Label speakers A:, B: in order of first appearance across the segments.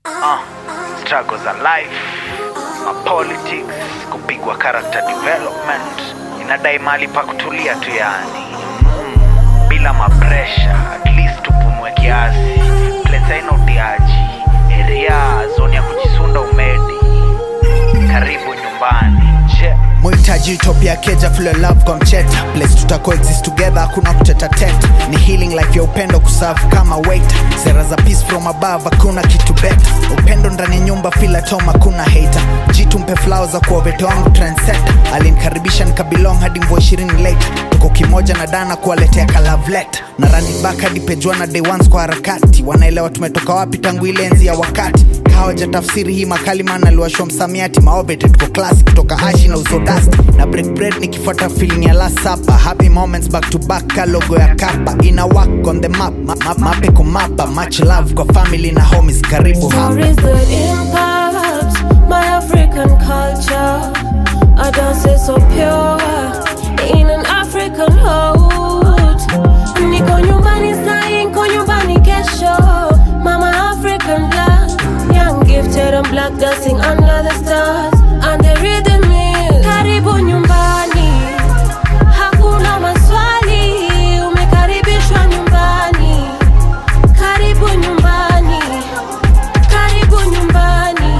A: uh, struggle za life ma politics kupigwa character development inadai mali pa kutulia tu yani mm, bila mapresha at least tupumue kiasi place aina utiaji area zoni ya kujisunda umedi karibu nyumbani je
B: muhitaji utopia keja full of love kwa mcheta place tuta coexist together hakuna kuteta tet ni healing life ya upendo kuserve kama waiter sera za peace from above hakuna kitu better upendo ndani ya nyumba fila tom hakuna hater jitu mpe flower za kuoveto wangu trendsetter alinikaribisha nikabilong hadi mvua ishirini later tuko kimoja na dana kuwaletea kalavlet na running back hadi pejuana day ones kwa harakati wanaelewa tumetoka wapi tangu ile enzi ya wakati kawaja tafsiri hii makali maana aliwashwa msamiati maobete tuko klasi kutoka ashi na usodasti na break bread nikifuata feeling ya last supper happy moments back to back ka logo ya kapa ina work on the map ma ma mape kumapa much love kwa family na homies karibu hapa
C: Stories that impact my African culture. A dance is so pure in an African hood. Niko nyumbani sai, niko nyumbani kesho. Mama African black, young gifted and black dancing under the stars. And the rhythm is karibu nyumbani. Hakuna maswali, umekaribishwa nyumbani. Karibu nyumbani. Karibu nyumbani,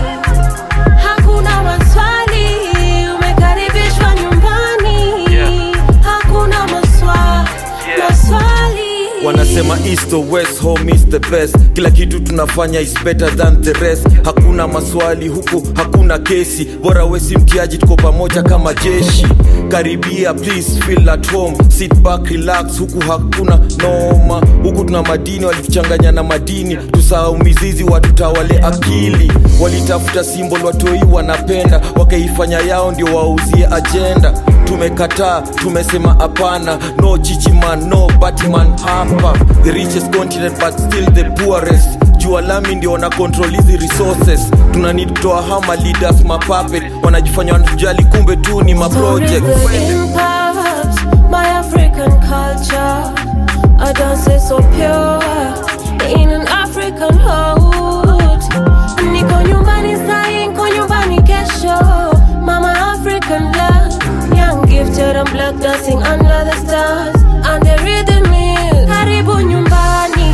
C: hakuna maswali, umekaribishwa nyumbani. Hakuna maswa, maswali.
D: wanasema east or west home is the best kila kitu tunafanya is better than the rest hakuna maswali huku hakuna kesi bora wesi mtiaji tuko pamoja kama jeshi karibia please feel at home sit back relax huku hakuna noma huku tuna madini walituchanganya na madini tusahau mizizi watutawale akili walitafuta simbol watoi wanapenda wakaifanya yao ndio wauzie ajenda tumekataa tumesema hapana no chichiman no batman hapa the richest continent but still the poorest jua lami ndio wana control hizi resources tuna need kutoa hama leaders mapapet wanajifanya wanatujali kumbe tu ni
C: Stories
D: maproject
C: that impact my African culture. A dance is so pure in an African hood. Niko nyumbani sai, niko nyumbani kesho. Mama African black, young gifted and black dancing under the stars. And the rhythm is karibu nyumbani.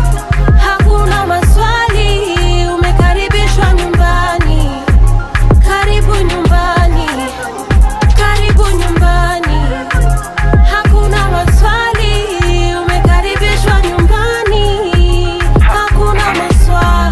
C: Hakuna maswali, umekaribishwa nyumbani. Karibu nyumbani. Karibu nyumbani, hakuna maswali, umekaribishwa nyumbani. Hakuna maswa,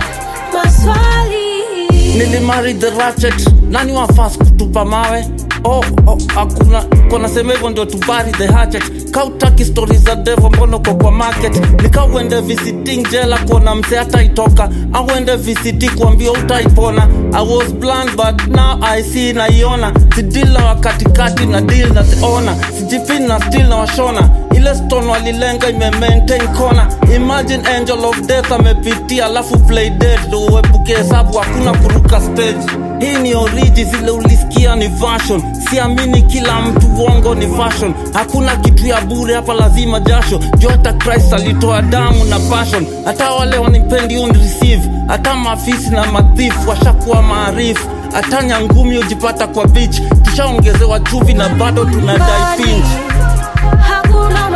C: maswali.
E: nilimari the ratchet nani wafas kutupa mawe oh, oh, hakuna kona sema hivyo ndio tubari the hatchet kautaki stori za devo mbono ko kwa market nikauende visiting jela kuona mse hataitoka auende vct kuambia utaipona i was blind but now i see naiona sidila wa katikati na deal na the owner sijifini na still na washona ile stone walilenga ime maintain kona imagine angel of death amepitia alafu play dead ndo uepuke hesabu hakuna kuruka stage hii ni oriji zile ulisikia ni version siamini kila mtu uongo ni fashion hakuna kitu ya bure hapa lazima jasho juu hata christ alitoa damu na passion hata wale wanipendi unreceive hata maafisi na mathifu washakuwa maarifu hata nyangumi hujipata kwa beach tushaongezewa chuvi na bado tunadai pinch
C: Hakuna